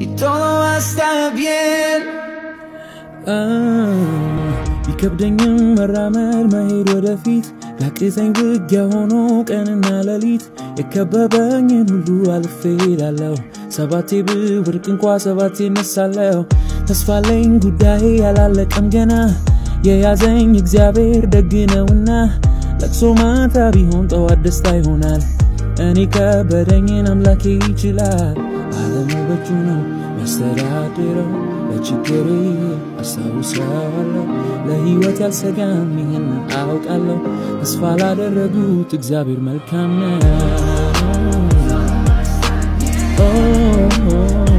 y todo va a estar bien. ይከብደኝም መራመድ መሄድ ወደፊት ያቅተኝ ውጊያ ሆኖ ቀንና ሌሊት የከበበኝን ሁሉ አልፌ ሄዳለሁ። ሰባቴ ብወድቅ እንኳ ሰባቴ እነሳለሁ። ተስፋለኝ ጉዳዬ ያላለቀም ገና የያዘኝ እግዚአብሔር ደግ ነውና ለቅሶ ማታ ቢሆን ጠዋት ደስታ ይሆናል። እኔ ከበደኝን አምላኬ ይችላል። ዓለም በእጁ ነው የሚያስተዳድረው። ለችግሬ አስታውሰዋለሁ። ለሕይወት ያልሰጋም ይህን አውቃለሁ። ተስፋ ላደረጉት እግዚአብሔር መልካም ነው። ኦ